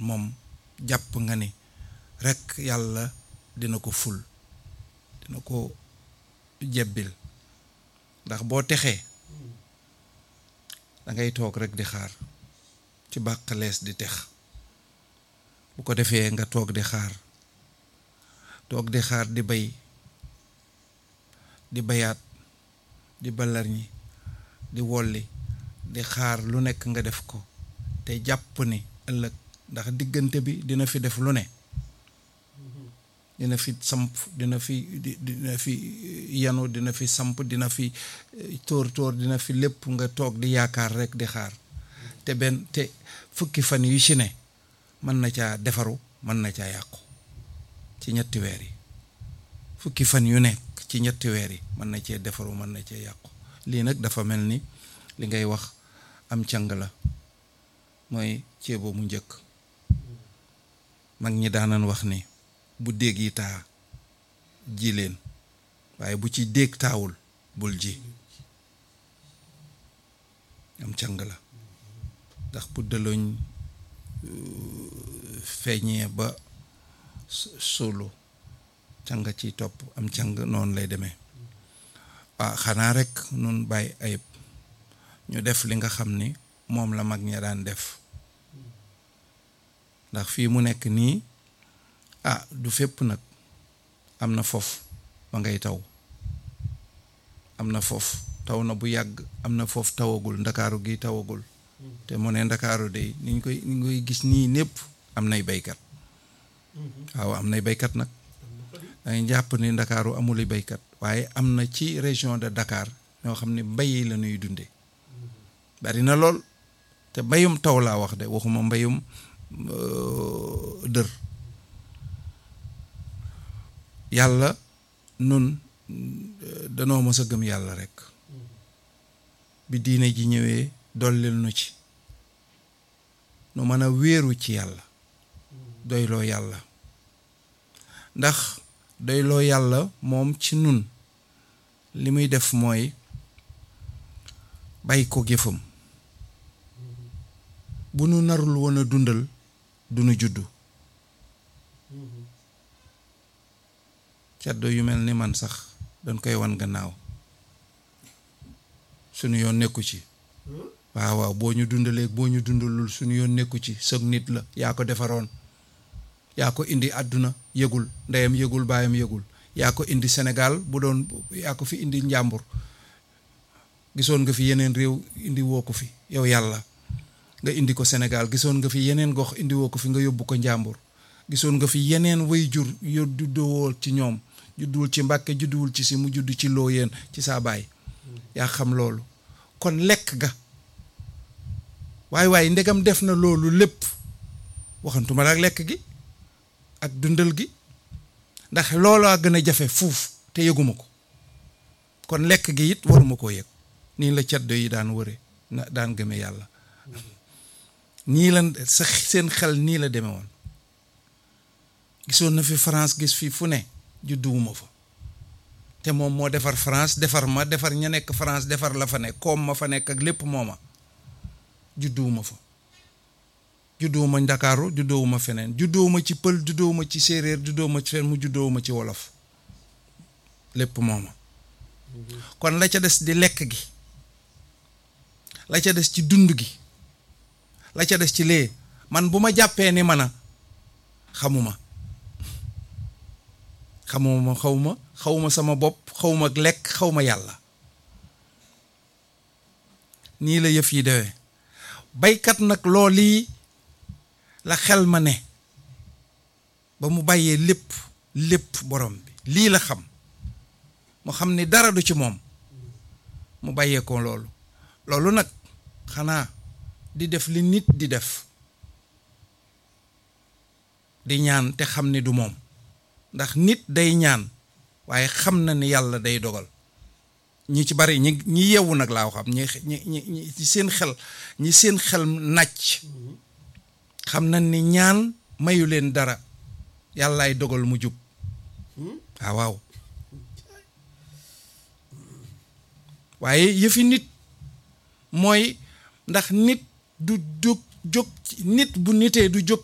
moom jàpp nga ni rekk yàlla dina ko ful dina ko jebbil ndax boo texee da ngay toog rek di xaar ci bàqalees di tex bu ko defee nga toog di xaar toog di xaar di bay di bayaat di balarñi di wolli di xaar lu nekk nga def ko te jàpp ni ëllëg ndax diggante bi dina fi def lu ne dina fi samp dina fi dina fi yanu dina fi samp dina fi tóor tóor dina fi lépp nga toog di yaakaar rek di xaar te benn te fukki fan yu ci ne mën na caa defaru mën na caa yàqu ci ñetti weer yi fukki fan yu nekk ci ñetti weer yi mën na cee defaru mën na cee yàqu lii nag dafa mel ni li ngay wax am càng la mooy ceebo mu njëkk mag ñi daanan wax ni bu déeg yi taa ji leen waaye bu ci déeg taawul bul ji am càng la ndax bu dëloñ feeñee ba suulu càng ci topp am càng noonu lay demee ah xanaa rek nun bàyyi ayib ñu def li nga xam ni moom la mag ña daan def ndax fii mu nekk nii ah du fépp nag am na foofu ba ngay taw am na foofu taw na bu yàgg am na foofu tawagul ndakaaru gi tawagul te mu ne ndakaaru de niñ koy ni koy gis nii népp am nay baykat waaw am nay baykat nag dangay jàpp ni ndakaaru amuli baykat waaye am na ci région de Dakar ñoo xam ne mbay la ñuy dunde bari na lool te mbayum taw laa wax de waxuma mbayum dër yàlla nun danoo mës a gëm yàlla rekk bi diine ji ñëwee dollil nu ci nu mën a wéeru ci yàlla doyloo yàlla ndax doyloo yàlla moom ci nun li muy def mooy bàyyi ko jëfam bu nu narul woon a dundal du nu juddu caddo yu mel ni man sax dañ koy wan gannaaw sunu yoon nekku ci waaw waaw boo ñu dundalee boo ñu dundalul sunu yoon nekku ci sëg nit la yaa ko defaroon yaa ko indi àdduna yëgul ndeyam yëgul baayam yëgul yaa ko indi Sénégal bu doon yaa ko fi indi njàmbur gisoon nga fi yeneen réew indi woo ko fi yow yàlla nga indi ko Sénégal gisoon nga fi yeneen gox indi woo ko fi nga yóbbu ko njàmbur gisoon nga fi yeneen way jur yu judduwul ci ñoom judduwul ci Mbàkke judduwul ci si mu judd ci loo yéen ci saa baay yaa xam loolu kon lekk ga waaye waaye ndegam def na loolu lépp waxantuma la ak lekk gi ak dundal gi ndax loolaa gën a jafe fuuf te yëguma ko kon lekk gi it waruma koo yëg nii la caddo yi daan wëre na daan gëme yàlla nii la sa seen xel nii la deme woon gisoon na fi France gis fii fu ne judduwuma fa te moom moo defar France defar ma defar ña nekk France defar la fa nekk koom ma fa nekk ak lépp mooma judduwuma fa judduwuma ndakaaru judduwuma feneen judduwuma ci pël judduwuma ci séeréer judduwuma ci feneen mu judduwuma ci wolof lépp mooma kon la ca des di lekk gi la ca des ci dund gi la ca des ci lee man bu ma jàppee ni man a xamuma xamuma xawma xawma sama bopp xawma lekk xawma yàlla nii la yëf yi dewee baykat nag lool lii la xel ma ne ba mu bàyyee lépp lépp borom bi lii la xam mu xam ni dara du ci moom mu bàyyee ko loolu loolu nag xanaa di def li nit di def di ñaan te xam ni du moom ndax nit day ñaan waaye xam na ni yàlla day dogal ñi ci bari ñi ñi yeewu nag laa xam ñi ñi ñi ci seen xel ñi seen xel nàcc xam na ni ñaan mayu leen dara yàllaay dogal mu jub waaw waaw waaye yëfi nit mooy ndax nit du jóg jóg nit bu nitee du jóg